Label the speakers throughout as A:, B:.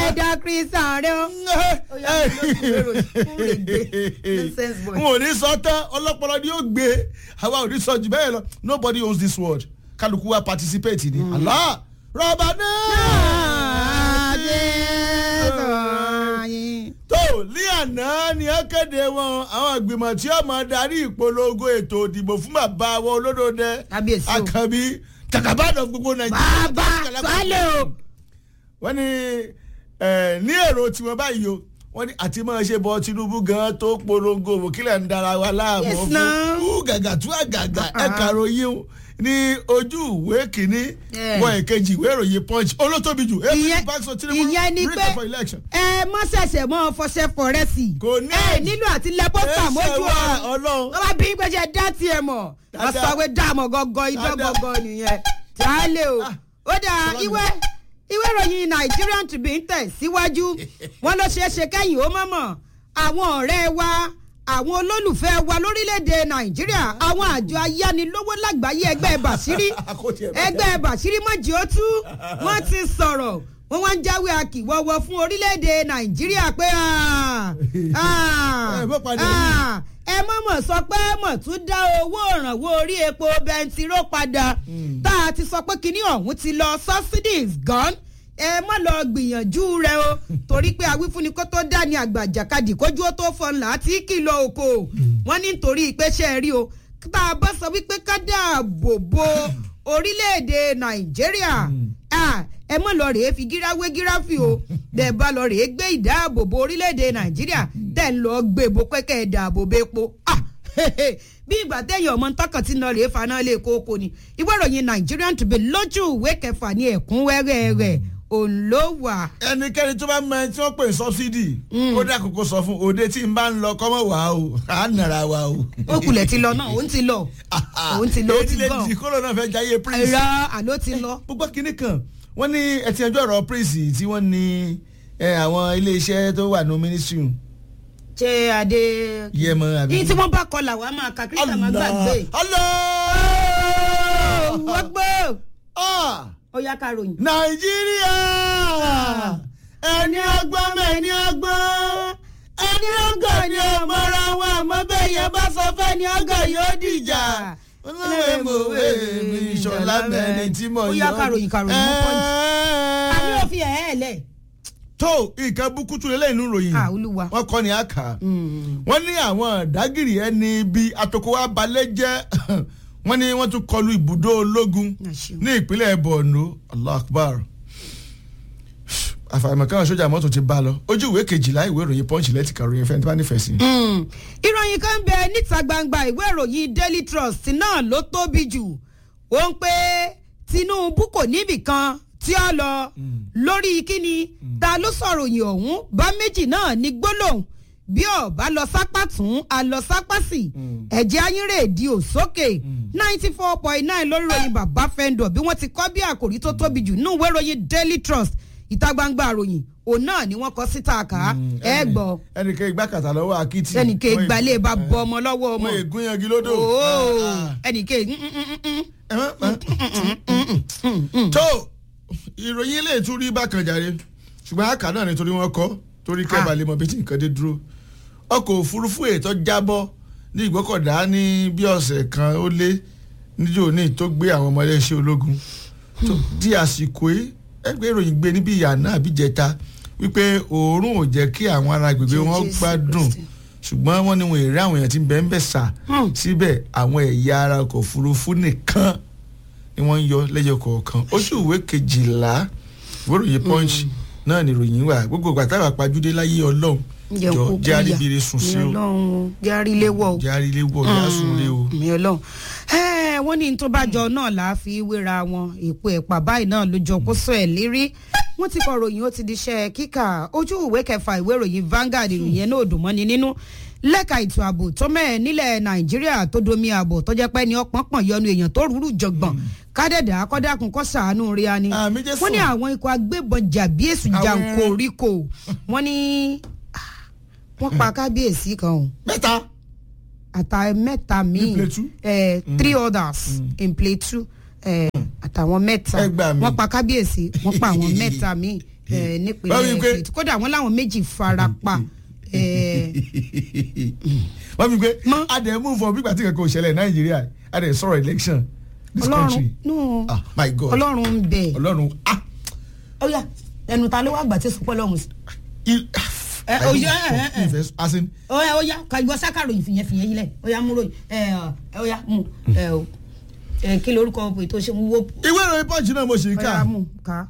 A: ẹ̀dá kristian rẹ o. Ó yá, ló tún lérò, fún lè gbé. Nonsense boy.
B: n ò ní sọ tán ọlọ́pọlọ ni yóò gbé àwa ò ní sọ jù bẹ́ẹ̀ lọ nobody owns this world kálukú wa participate ni Allah rọba náà. tó ní àná ni ó kéde wọn àwọn ìgbìmọ̀ tí ó máa darí ìpolongo ètò ìdìbò fún bàbá wọn olódòdẹ
A: Kábíyèsí o.
B: àkànbí jàkàbádàn gbogbo nàìjíríà.
A: bàbá sálẹ̀ o.
B: wọ́n ní ẹ̀, ní èrò tiwọn báyìí o wọ́n ní àti máa ṣe bọ Tinubu gan tó polongo òkìlẹ̀ ń dara wa láàmú
A: Yes,
B: fún
A: now.
B: kú gàgà tú àgàgà
A: Uh-uh.
B: ẹ̀ka ròyìn ní ojú ìwé kìíní
A: Yeah.
B: wọ èkejì ìwé ìròyìn punch olótóbi jù
A: Ìyẹn-
B: APC backs for Tinubu
A: ìyẹn ni
B: written
A: pé
B: for election.
A: ẹ mọ ṣẹ̀ṣẹ̀ mọ fọṣẹ fọrẹsì
B: Kò ní
A: ẹ nílò àti lẹ pósítà
B: Ẹsẹ̀
A: mójú
B: wà,
A: ọ̀run
B: Ọlọ́run.
A: wọ́n bá bí gbẹ́jẹ́ dá tiẹ̀ mọ̀
B: Dáadáa.
A: ọ̀sàwé dààmú gọ́gọ́ idán
B: Dáadáa.
A: gọ́gọ́ nìyẹn tí a lè o ó dà
B: Sọlá mi.
A: ìwé ìwé ìròyìn Nigerian Tribune tẹ̀ síwájú wọn ló ṣeé ṣe kẹ́yìn ó mọ̀mọ́ àwọn ọ̀rẹ́ wa àwọn olólùfẹ́ wa lórílẹ̀‐èdè Nàìjíríà àwọn àjọ ayánilówó lágbàáyé ẹgbẹ́ Bàṣírí
B: Àkótí ẹ̀ bá
A: ẹgbẹ́ bàṣírí mọ́jì ó tú wọ́n ti sọ̀rọ̀ wọ́n wá ń jáwé akíwọ́wọ́ fún orílẹ̀-èdè nàìjíríà pé ah, ah,
B: Ẹ bó padà
A: ah, ẹ mọ̀mọ̀ sọ pé mọ̀ tún dá owó ìrànwọ́ orí epo bẹntiró padà tá a ti sọ pé kinní ọ̀hún ti lọ subsidies gone ẹ má lọ gbìyànjú rẹ o torí pé awífúnni kó tó dá ní àgbàjàkadì kójú ó tó fọn láti kìlọ̀ oko wọ́n ní nítorí pé ṣe é rí o tá a bá sọ wípé ká dáàbò bo orílẹ̀-èdè nàìjíríà ah, ẹ mọ̀ lọ rèé fi gíráwé gíráfì o bẹ́ẹ̀ bá lọ rèé gbé ìdáàbòbò orílẹ̀-èdè nàìjíríà tẹ̀ ń lọ gbé bo pẹ́kẹ́ ìdáàbòbò epo ah, bí ìgbà téèyàn ọmọ tọkàn tí ń lọ rèé faná lé kókó ni ìwé ìròyìn Nigerian Tribune lójú ìwé kẹfà ní ẹ̀kúnwẹ́rẹ́ rẹ̀ òun ló wà.
B: ẹnikẹ́ni tó bá mọ ẹni tí wọ́n pè ní subsidy kó dà kókó sọ fún òde tí n bá ń lọ kọ́mọ̀ wá o à ń nara wa o.
A: ó kulẹ̀ ti lọ náà òun ti lọ òun ti lọ ó ti
B: èyí
A: gbọ́
B: lè di kóró náà fẹ́ jayé prince.
A: ẹ̀rọ àló ti lọ.
B: gbogbo kínní kan wọ́n ní ẹtì ẹjọ́ ọ̀rọ̀ prince tí wọ́n ní ẹ, àwọn iléeṣẹ́ tó wà ní ministry
A: ṣé adé.
B: yẹmọ àbí.
A: yìí tí wọ́n bá kọlà wàá máa ka kírísítà máa gbàgbé.
B: Allah
A: wọ́n gbọ́
B: Ah!
A: ó yá ká ròyìn.
B: nàìjíríà ẹni ọgbọ́n mẹ́ni ọgbọ́n ẹni ọgọ́ ni ọmọra wọn àmọ́ bẹ́ẹ̀ yẹn bá sọ fẹ́ ni ọgọ́ yóò dìjà olóòwe mòwe mi ìṣọ̀lá mẹ́rin tí mo
A: Ó yá, kàròyìn, kàròyìn, mú pọ́ǹtì. a ní
B: Ẹ́ẹ́.
A: òfin ẹ̀ ẹ́ lẹ̀.
B: tó nǹkan bukutu lélẹ́yìn inú ròyìn
A: Ah, Olúwa.
B: wọ́n kọ́ ni a kà á wọ́n ní àwọn dágìrì ẹni bíi atoko wa balẹ̀ jẹ́ wọ́n ní wọ́n tún kọlu ibùdó ológun
A: Àṣẹ.
B: ní ìpínlẹ̀ Borno Allah Akbar àfàìmọ̀ káwọn sójà mọ́tò ti bá lọ ojú ìwé kejìlá ìwé ìròyìn Punch lẹ́tì kàròyìn fẹ́ni tí wọ́n nífẹ̀ẹ́ sí.
A: Mm. ìròyìn kan bẹ níta gbangba ìwé ìròyìn Daily Trust náà ló tóbi jù ó ń pé Tinubu kò níbì kan tí ó lọ lórí kíni ta ló sọ̀rọ̀ yìí ọ̀hún bá méjì náà ní gbólóhùn bí ó bá lọ sápá tún a lọ sápá sí ẹ̀jẹ̀ ayínrè di òsókè ninety four point nine lórí ìròyìn bàbá fẹ́ńdọ̀ bí wọ́n ti kọ́ bí àkòrí tó tóbi jù nínú ìwé ìròyìn Daily Trust ìta gbangba àròyìn òun náà ni wọ́n kọ síta kà ẹ gbọ́
B: ẹnìkan ìgbà kàtà lọ́wọ́ akitì.
A: ẹnìkan ìgbàlẹ̀ bá bọ ọmọ lọ́wọ́ ọmọ
B: wọ́n ègún yangi lódò.
A: ooo
B: Ah,
A: ẹnìkan
B: ah. tó ìròyìn ilé ìtúrí bákan jàre ṣùgbọ́n àkà náà nítorí wọ́n kọ́ torí kẹ́bà lè mọ bí tí nǹkan dé dúró ọkọ̀ òfurufú ètò jábọ́ ní ìgbọ́kọ̀dá ní bí ọ̀sẹ̀ kan ó lé níjó ní tó gbé àwọn ọmọ iléeṣẹ́ ológun tó di àsìkò yìí ẹgbẹ́ ìròyìn gbé níbi ìyànà àbíjẹta wípé òórùn ò jẹ́ kí àwọn ará agbègbè wọn
A: Jésù
B: gbádùn
A: Kristi.
B: ṣùgbọ́n wọ́n ní wọn èrè àwọn èèyàn tí ń bẹ ń bẹ̀ sà
A: Hmm.
B: síbẹ̀ àwọn ẹ̀yà ara ọkọ̀ òfurufú nìkan ni wọ́n ń yọ lẹ́yọ kọ̀ọ̀kan oṣù ìwé kejìlá ìwéròyìn punch náà ni ìròyìn wà gbogbo ìgbà táwa pajúdé láyé ọlọ́run
A: ǹjẹ́
B: jọ
A: kúkú
B: jẹ́
A: yà
B: àríbire sùn sí
A: mi
B: o
A: ọlọ́run jẹ́ àríléwọ̀ o
B: jẹ́ àrílé wọ̀ jẹ́ àsùnlé o.
A: mi ọlọ́run ẹ wọ́n ní tó bá jọ náà là á fi wéra wọn èpo ẹ̀pà báyìí náà ló jọ kó sọ ẹ̀ lérí wọ́n ti kọ ròyìn ó ti di iṣẹ́ kíkà ojú ìwé kẹfà ìwé ìròyìn Vanguard ìròyìn yẹn náà dùn mọ́ni nínú lẹ́ka ètò ààbò tó mẹ́ẹ̀ nílẹ̀ Nàìjíríà tó domi ààbò tó jẹ́ pé ní ọpọ́npọ́n yọnu èèyàn tó rúrú jọgbọ̀n kádẹ́dà akọ́dàkùn kọ́ sàánú rí a ni
B: Àmín Jésù.
A: wọ́n ní àwọn ikọ̀ agbébọn jàbí èsù
B: Àwọn-
A: jàǹkóríkò wọ́n ní ah, wọ́n pa kábíyèsí kan o
B: mẹ́ta
A: àtà mẹ́ta míì
B: Plateau?
A: eh, three others in Plateau eh, àtàwọn mẹ́ta
B: Ẹ gbà mí.
A: wọ́n pa kábíyèsí wọ́n pa àwọn mẹ́ta míì eh,
B: Báwo ni pé-
A: nípínlẹ̀ èkìtì kódà wọn láwọn méjì fara pa eh,
B: wọ́n fi pé
A: Mọ́.
B: adẹ̀ mú fún ọ bí gbàtí kankan ò ṣẹlẹ̀ nàìjíríà adẹ̀ sọ̀rọ̀ election this
A: ọlọ́run
B: country
A: no
B: ah my god
A: ọlọ́run ń bẹ
B: ọlọ́run ah
A: ó yá ẹnu ta ló wá gbà tí sọpọ́ lọ́hùn sí.
B: il-
A: Ẹ,
B: I
A: ó
B: don't-
A: yá, ẹ, ẹ, ẹ.
B: ìfẹ́ as in
A: ó yá ó yá ka ìwọ sákàròyìn fìyẹn fìyẹn yìí lẹ ó yá mú ròyìn ẹ ẹ ó yá mú ẹ o ẹ kí lorúkọ ètò ṣe ń wó
B: ìwé ìròyìn punch náà mo ṣì ń
A: ó
B: kà
A: yá mú ká.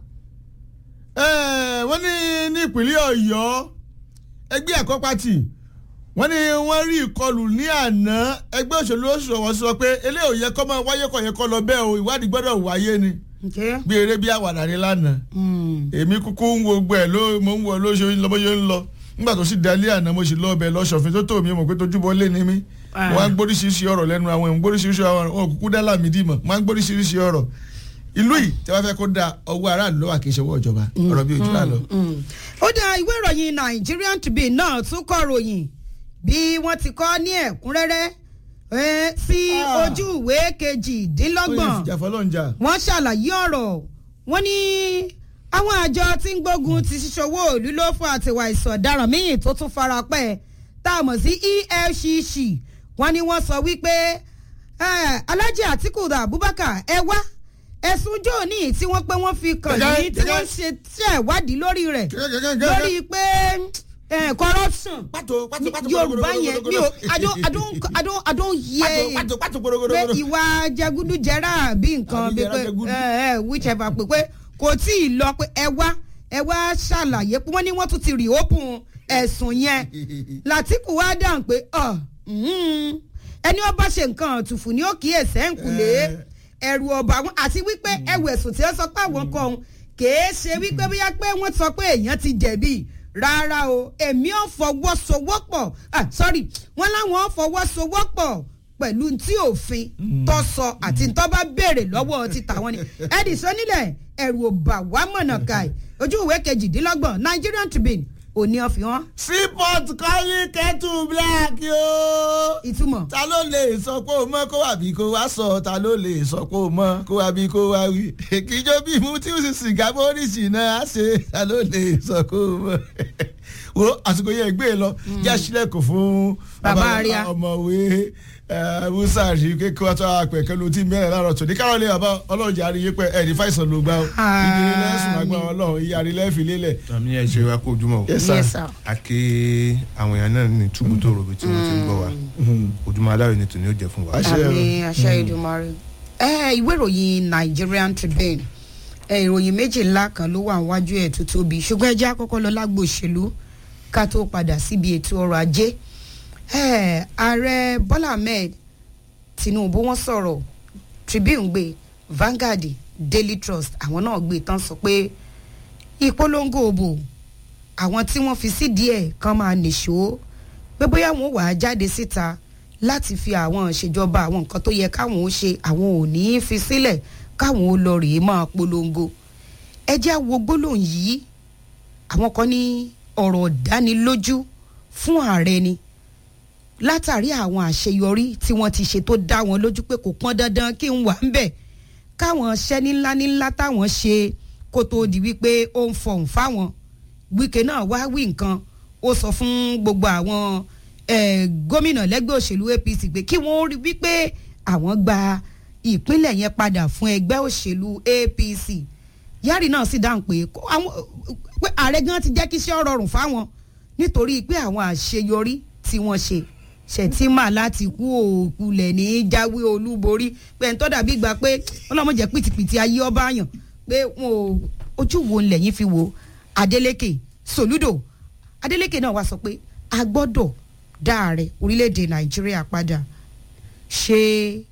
B: Eh, wọ́n ní ní ìpínlẹ̀ ọ̀yọ́ ẹgbẹ́ ẹ̀kọ́ pátì wọ́n ní wọ́n rí ìkọlù ní àná ẹgbẹ́ òṣèlú òṣùwọ̀n sọ pé eléyìí ò yẹ kọ́ máa wáyé kọ̀ yẹ kọ́ lọ bẹ́ẹ̀ o ìwádìí gbọ́dọ̀ wáyé ni
A: ǹjẹ́
B: bí eré bí àwàdà ní lánàá èmi kúkú ń wo gbẹ ló mo ń wo ló ṣe ń lọ bó ṣe ń lọ nígbà tó sì dalé àná mo sì lọ ọbẹ̀ lọ́sọ̀fin tó tó mi mọ̀ pé tójúbọ lé ní mi
A: Ah.
B: wọ́n á gbóríṣiríṣi ọ̀rọ̀ lẹ́nu àwọn èèyàn gbóríṣiríṣi ọ̀rọ̀ wọn kúkú dá lámìdí mọ̀ wọ́n á gbóríṣiríṣi ọ̀rọ̀ ìlú yìí tí wọ́n fẹ́ kó da ọwọ́ aráàlú lọ́wọ́ kì í ṣe ọwọ́ ìjọba ọ̀rọ̀ bí ojú àlọ́.
A: ó dá ìwé ìròyìn Nigerian Tribune náà tún kọ ròyìn bí wọ́n ti kọ́ ní ẹ̀kúnrẹ́rẹ́ eh, sí
B: Ah.
A: ojú ìwé
B: ó yẹ
A: kejìdínlọ́gbọ̀n
B: fìjà fọlọ́njà.
A: wọ́n ṣàlàyé ọ̀rọ̀ wọ́n ní àwọn àjọ tí ń gbógun ti ṣíṣòwò òlú ló fún àtiwà ìsọ̀daràn míì tó tún fara pẹ́ tá a mọ̀ sí EFCC wọ́n ní wọ́n sọ wípé eh, Alhaji Atiku Abubakar ẹ wá ẹ̀sùn jóòní tí wọ́n pé wọ́n fi kàn
B: Gẹ́gẹ́-
A: yín tí wọ́n
B: gẹ́gẹ́-
A: ṣe ṣe ìwádìí lórí rẹ̀
B: Gẹ́gẹ́-
A: lórí pé eh, corruption
B: pàtó pàtó pàtó
A: Yorùbá yẹn mi ò I don't I don't I don't I don't hear
B: pàtó pàtó
A: pé
B: gbogbogbò.
A: ìwà jẹgúdújẹrá àbí nǹkan
B: Àbí
A: bí
B: jẹrá
A: pé
B: jẹgúdú.
A: ẹ ẹ whichever pé pé kò tí ì lọ pé ẹ wá ẹ wá ṣàlàyé pé wọ́n ní wọ́n tún ti reopen ẹ̀sùn yẹn Látìkù wá dáhùn pé ọ mhm, ẹni ó bá ṣe nǹkan ọ̀tùfù ni ó kíyèsí ẹ̀ ń kulè
B: Eh.
A: ẹ̀rù ọ̀bà wọn àti wípé ẹ̀wù ẹ̀sùn tí ó sọ pé àwọn kan òun kèé ṣe wípé bóyá pé wọ́n sọ pé èèyàn ti jẹ̀bi rárá o èmi ò fọwọ́sowọ́pọ̀ ah sorry wọ́n láwọn ò fọwọ́sowọ́pọ̀ pẹ̀lú tí òfin tó sọ àti tó bá béèrè lọ́wọ́ ti tàwọn ni Edison nílẹ̀ ẹ̀rù ọ̀bà wà mọ̀nà káì ojú ìwé kejìdínlọ́gbọ̀n Nigerian Tribune òní ọ̀fìhàn
B: seaport kọ́rí kẹ́tù black yóò.
A: ìtumọ̀
B: ta ló lè sọ pé o mọ kó wà bí kó wá sọ ta ló lè sọ pé o mọ kó wà bí kó wá wí kíjọ bí mu tí o sì sìgá bóríṣì náà á ṣe ta ló lè sọ pé o mọ wo àsìkò yẹn gbé e lọ já sílẹ̀kùn fún
A: Bàbá
B: bàbá
A: Aria.
B: ọmọwé eh, musa rí kékeré wá tó àpẹ̀kẹ́ ló ti mẹ́rin láàárọ̀ tó ní káwọn lè bàbá ọlọ́ọ̀jà àríyé pẹ́ ẹ̀rí fáìsàn ló gbá o ìdílé lẹ́sùn àgbà ọlọ́run ìyá rí lẹ́fì lélẹ̀.
C: àmì ẹ ṣe wa kó ojúmọ́ o
B: Yes, sir.
A: yes sir
C: a ké àwọn èèyàn náà ní túbú tó rògbò tí wọ́n ti ń gbọ́ wa ojúmọ́ aláwọ̀ ni tòní ó jẹ́ fún wa.
B: Àṣẹ.
A: àmì àṣẹ ìdùnmọ̀rẹ́. ẹ ìwé ìròyìn Nigerian Tribune ẹ ìròyìn méjì ńlá kan ló wà níwájú ẹ̀ tó tóbi ṣùgbọ́n ẹ jẹ́ àkọ́kọ́ lọ lágbo òṣèlú ká tó padà síbi ètò ọrọ̀ ajé ẹ ààrẹ Bọ́lá Ahmed Tinubu wọ́n sọ̀rọ̀ Tribune gbé Vanguard Daily Trust àwọn náà gbé tán sọ pé ìpolongo òbò àwọn tí wọ́n fi sídìí ẹ̀ kan máa nìṣó pé bóyá wọn wà á jáde síta láti fi àwọn ìṣèjọba àwọn nǹkan tó yẹ káwọn ó ṣe àwọn ò ní í fi sílẹ̀ káwọn ó lọ rèé máa polongo ẹ jẹ́ á wo gbólóhùn yìí àwọn kan ní ọ̀rọ̀ ìdánilójú fún ààrẹ ni látàrí àwọn àṣeyọrí tí wọ́n ti ṣe tó dá wọn lójú pé kò pọn dandan kí n wà ń bẹ̀ káwọn ṣẹ́ nílá nílá táwọn ṣe kó tó di wípé ó ń fọhùn fáwọn Wike náà wá wí nǹkan ó sọ fún gbogbo àwọn eh, gómìnà lẹ́gbẹ́ òṣèlú APC pé kí wọ́n rí wípé àwọn gba ìpínlẹ̀ yẹn padà fún ẹgbẹ́ òṣèlú APC Yari náà sì dáhùn pé kó àwọn pé ààrẹ gan ti jẹ́ kí iṣẹ́ rọrùn fáwọn nítorí pé àwọn àṣeyọrí tí wọ́n ṣe ṣètìmá láti kú òkulẹ̀ ní jáwé olúborí pé ń tọ́ dàbí gbà pé ọlọ́mọdé pìtìpìtì ayé ọba àyàn pé wọn ò ojú wo lẹ́yìn fi wo Adeleke Soludo Adeleke náà wá sọ pé a gbọ́dọ̀ dá ààrẹ orílẹ̀-èdè Nàìjíríà padà ṣe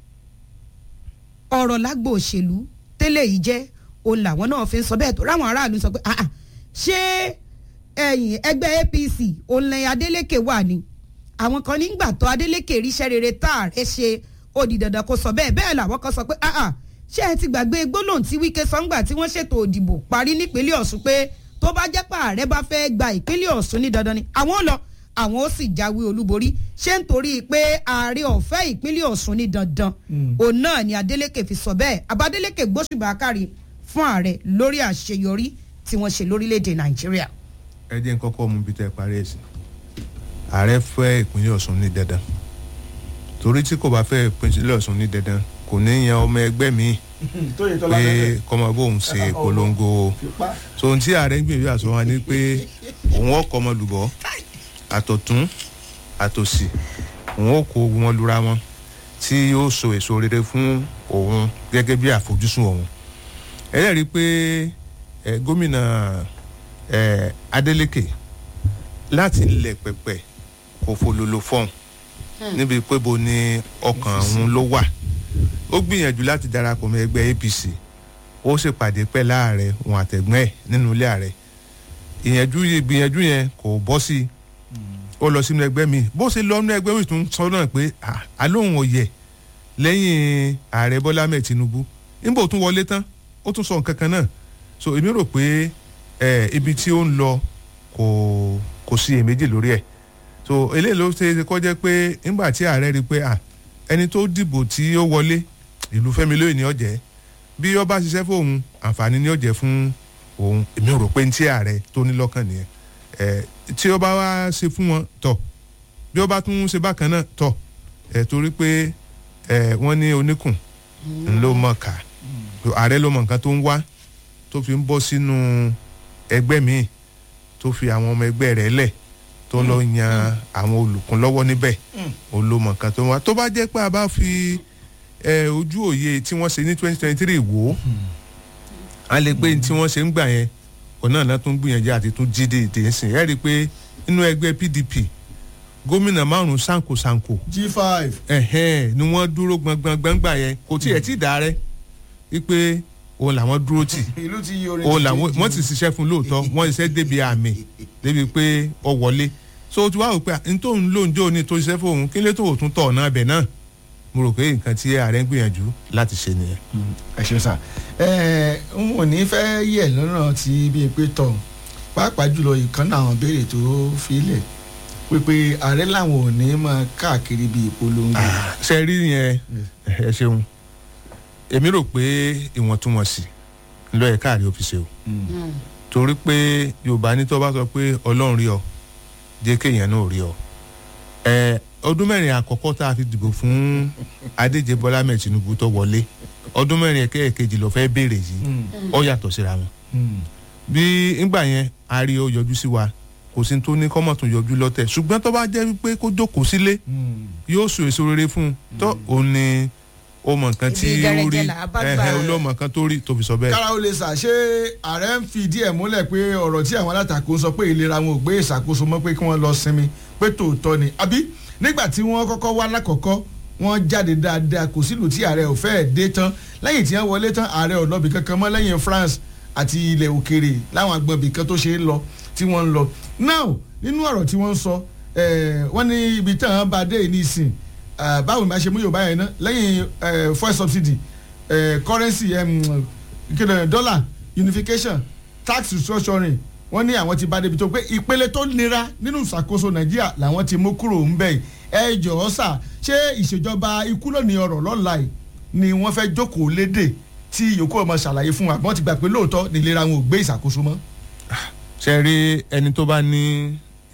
A: ọ̀rọ̀ lágbo òṣèlú tẹ́lẹ̀ yìí jẹ́ òun làwọn náà fi ń sọ bẹ́ẹ̀ tó ráwọn aráàlú sọ pé ah ah ṣé ẹ̀yìn ẹgbẹ́ APC òun lẹ́yìn Adeleke wà ní àwọn kan nígbà tó Adeleke ríṣẹ́ rere tá ààrẹ ṣe ó di dandan kó sọ bẹ́ẹ̀ bẹ́ẹ̀ làwọn kan sọ pé ah ah ṣé ẹ ti gbàgbé gbólóhùn tí Wike sọ́ngbà tí wọ́n ṣètò òdìbò parí nípínlẹ̀ Ọ̀ṣun pé tó bá jẹ́ pé ààrẹ bá fẹ́ gba ìpínlẹ̀ Ọ̀ṣun ní dandan ni àwọn ò lọ àwọn ó sì jáwé olúborí ṣé nítorí pé ààrẹ ọ̀fẹ́ ìpínlẹ̀ Ọ̀ṣun ní dandan òun náà ni Adeleke fi sọ bẹ́ẹ̀ Abadeleke gbóṣùbà kárí fún ààrẹ lórí àṣeyọrí tí wọ́n ṣe lórílẹ̀‐èdè nàìjíríà.
C: ẹ jẹ́ n kọ́kọ́ mú bí tẹ́ ẹ parí ẹ̀ sí ààrẹ fẹ́ ìpínlẹ̀ ọ̀ṣun ní dandan torí tí kò bá fẹ́ ìpínlẹ̀ ọ̀ṣun ní dandan kò ní yan ọmọ ẹgbẹ́ míì
B: tóyè tọ́lá
C: pé kọ́mọ bóun ṣe polongo
B: fipá.
C: so ohun tí ààrẹ ń gbìyànjú àṣọ wa ni pé òun ọkọ̀ ọmọ lùbọ́ àtọ̀tún àtòsì òun ó kó wọn lura wọn tí yóò so èso rere fún òun gẹ́gẹ́ bí àfojúsùn òun ẹlẹ́rìí pé ẹ, gómìnà ẹ, Adeleke láti ilẹ̀ pẹ̀pẹ̀ kò fololo fọ́ọ̀n níbi pé bo ni ọkàn òun ló wà ó gbìyànjú láti darapọ̀ mọ́ ẹgbẹ́ APC ó ṣèpàdé pẹ́ láàrẹ òun àtẹ̀gbọ́n ẹ̀ nínú ilé ààrẹ ìyànjú ìgbìyànjú yẹn kò bọ́ sí i ó lọ sínú ẹgbẹ́ mi bó ṣe lọ nínú ẹgbẹ́ mi tún sọ náà pé ah, alóhùn ọ̀yẹ̀ lẹ́yìn ààrẹ Bọ́lá Ahmed Tinubu níbo tún wọlé tán ó tún sọ nǹkan kan náà so èmi rò pé eh, ibi tí ó ń lọ kò kò sí èméjì lórí ẹ̀ so eléyìí ló ṣe é kọ́ jẹ́ pé nígbà tí ààrẹ rí i pé ah, ẹni tó dìbò tí ó wọlé ìlú Fẹ́mi lóye ní ọ̀jẹ̀ bí ó bá ṣiṣẹ́ fóun àǹfààní ní ọ̀jẹ̀ fún òun èmi rò pé ní tí ààrẹ tó ní lọ́kàn nìyẹn ẹ tí ó bá wá ṣe fún wọn tọ bí ó bá tún ṣe bákan náà tọ ẹ torí pé ẹ wọ́n ní oníkùn ńlọ mọ ká ààrẹ ló mọ nǹkan tó ń wá tó fi ń bọ́ sínú ẹgbẹ́ míì tó fi àwọn ọmọ ẹgbẹ́ rẹ̀ lẹ̀ tó lọ yan àwọn olùkún lọ́wọ́ níbẹ̀ ó ló mọ nǹkan tó ń wá tó bá jẹ́ pé a bá fi ẹ ojú òye tí wọ́n ṣe ní twenty twenty three wò ó a lè pé tí wọ́n ṣe ń gbà yẹn ọ̀nà náà tún gbìyànjú àti tún jí dèdè ń sìn ẹ́ rí i pé inú ẹgbẹ́ PDP gómìnà márùn-ún sanko sanko
B: g five.
C: ẹ̀hẹ́n ni wọ́n dúró gbọ̀ngbọ̀ngbọ̀n gbà yẹn kò tiẹ̀ tí ì dàrẹ́ wípé òun làwọn dúró tì
B: ìlú ti yí orin
C: òun
B: ti
C: làwọn
B: change.
C: wọ́n ti ṣiṣẹ́ fún lóòótọ́ wọ́n ṣiṣẹ́ débi àmì débi pé ọ wọlé so o ti wá wò pé n tó ń lò ń jó ní tó ṣiṣẹ́ fóun kí ló tó tún tọ̀ ọ̀nà abẹ náà mo rò pé nǹkan tí ààrẹ ń gbìyànjú láti ṣe nìyẹn.
B: ẹ ṣeun sá ẹ n ò ní fẹ́ yẹ̀ lọ́nà tí bíi pé tọ̀ pàápàá jùlọ ìkànnì àwọn béèrè tó filẹ̀ pípé ààrẹ làwọn ò ní máa káàkiri bíi ìpolongo.
C: ṣe rí yẹn ẹ ṣeun èmi rò pé ìwọ̀ntúnwọ̀nsì ló yẹ káàrí ó fi ṣe o torí pé yorùbá ní tó bá sọ pé ọlọ́run rí ọ jẹ́ kéèyàn náà rí ọ ẹ ọdún mẹ́rin àkọ́kọ́ tá a fi dìbò fún adéjẹ bọ́lá mẹ́ẹ̀ tinubu tó wọlé ọdún mẹ́rin ẹ̀kẹ́ẹ̀kejì ló fẹ́ béèrè yìí ó yàtọ̀ síra wọn bí ńgbà yẹn a rí ó yọjú sí wa kò sí tó ní kọ́mọ̀ tún yọjú lọ́tẹ̀ ṣùgbọ́n tó bá jẹ́ wípé kó jókòó sílé yóò so èso rere fún un tó òun ni ó mọ nǹkan tí
A: Ibi
C: ó rí
A: gẹrẹjẹ là á bá gbà.
C: ẹ̀hẹ́ olóòmọ nǹkan tó rí tó fi sọ bẹ́ẹ̀.
B: kára ó lè sà ṣé ààrẹ ń fi díẹ̀ múlẹ̀ pé ọ̀rọ̀ tí àwọn alátakò ń sọ pé ìlera wọn ò gbé ìṣàkóso mọ́ pé kí wọ́n lọ sinmi pé tòótọ́ ni àbí nígbà tí wọ́n kọ́kọ́ wá lákọ̀ọ́kọ́ wọ́n jáde dáadáa kò sílùú tí ààrẹ ò fẹ́ẹ̀ dé tán lẹ́yìn tí wọ́n wọlé tán ààrẹ ò lọ́bì kankan mọ́ lẹ́yìn France àti ilẹ̀ òkèrè láwọn agbọ̀nbì kan tó ṣe é lọ tí wọ́n ń lọ now nínú ọ̀rọ̀ tí wọ́n ń sọ eh, wọ́n ní ibi tán án bá dé ní ìsìn ah, báwo ni bá ṣe mú Yorùbá yẹn ná lẹ́yìn eh, fuel subsidy eh, currency um, kíni dollar unification tax restructuring wọ́n ní àwọn ti bá débi tó pé ìpele tó nira nínú ìṣàkóso Nàìjíríà làwọn ti mú kúrò ń bẹ̀ ẹ jọ̀ọ́ sà ṣé ìṣèjọba ikú lónìí ọ̀rọ̀ lọ́la yìí ni wọ́n fẹ́ jókòó lédè tí yòókù ọmọ ṣàlàyé fún wa wọ́n ti gbà pé lóòótọ́ ní ìlera wọn ò gbé ìṣàkóso mọ́.
C: ṣe rí ẹni tó bá ní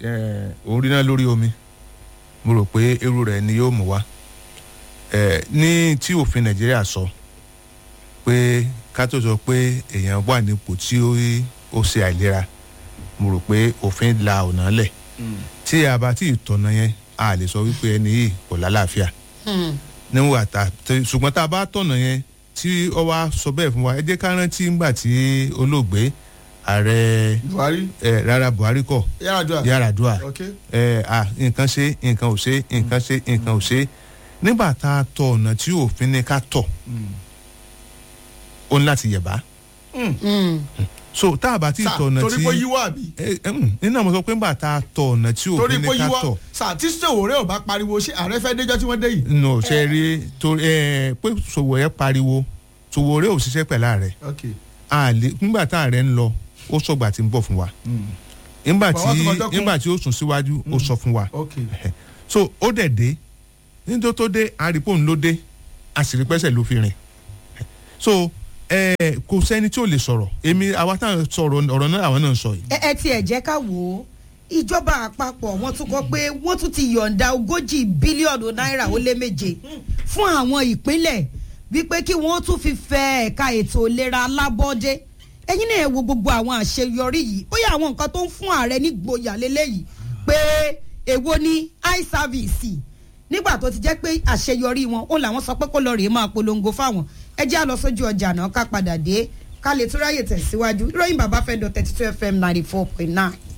C: orí náà lórí omi mo rò pé irú rẹ̀ ni yóò mú wá Eh, ní tí òfin Nàìjíríà sọ pé ká tó sọ pé èèyàn wà nípò tí ó ó ṣe àìlera mo rò pé òfin la ọ̀nà lẹ̀ tí a bá tí ì tọ̀nà yẹn a lè sọ wípé ẹni yìí kò lálàáfíà níwọ̀n àtà ṣùgbọ́n tá a bá tọ̀nà yẹn tí ó wá sọ bẹ́ẹ̀ fún wa ẹ jẹ́ ká rántí ńgbà tí olóògbé ààrẹ
B: Buhari
C: ẹ rárá Buhari kọ
B: Yar'Adua
C: Yar'Adua
B: ok
C: ẹ à nǹkan ṣe nǹkan ò ṣe nǹkan ṣe nǹkan ò ṣe nígbà tá a tọ ọ̀nà tí òfin ní ká tọ̀ ó ní láti yẹ̀bá so tá a bá tí ì
B: sà
C: tọ̀ ọ̀nà
B: torí
C: tí
B: pé yíwọ́ àbí
C: ẹ ẹ mm, nínú àwọn sọ pé nígbà tá a tọ ọ̀nà tí
B: torí
C: òfin
B: pé
C: ní ká
B: yíwọ́
C: tọ̀
B: sà tí Sowore ò bá pariwo ṣé ààrẹ fẹ́ déjọ́ tí wọ́n dé yìí.
C: nù ṣe rí torí ẹ pé Sowore pariwo Sowore ò ṣiṣẹ́ pẹ̀lá rẹ̀
B: ok
C: a lè nígbà tá a rẹ̀ ń lọ ó sọ̀gbà tí ń bọ̀ fún wa nígbà tí
B: Bàbá tó kọjọ́ kún.
C: nígbà tí ó sùn síwájú ó sọ fún wa
B: ok
C: so ó dẹ̀ dé nítorí tó dé àrípò ń ló dé àṣírí pẹ́sẹ̀ ló fi rìn so ẹ kò sẹ́ni tí ò lè sọ̀rọ̀ èmi àwa táwọn sọ̀rọ̀ ọ̀rọ̀ náà àwọn náà ń sọ yìí.
A: ẹ ẹ tiẹ̀ jẹ́ ká wò ó ìjọba àpapọ̀ wọ́n tún kọ pé wọ́n tún ti yọ̀ǹda ogójì bílíọ̀nù náírà ó lé méje fún àwọn ìpínlẹ̀ wípé kí wọ́n tún fi fẹ́ ẹ̀ka ètò ìlera alábọ́dé ẹ̀yin náà ẹ wo gbogbo àwọn àṣeyọrí yìí bóyá àwọn nǹkan tó ń fún ààrẹ nígboyà lélẹ́yìí pé èwo ni eye service nígbà tó ti jẹ́ pé àṣeyọrí wọn ó làwọn sọ pé kó lọ rèé máa polongo fáwọn ẹ jẹ́ àlọ́ sójú ọjà náà ká padà dé ká lè tún ráyè tẹ̀síwájú ìròyìn bàbá fẹ́ dọ̀ thirty two fm ninety four point nine.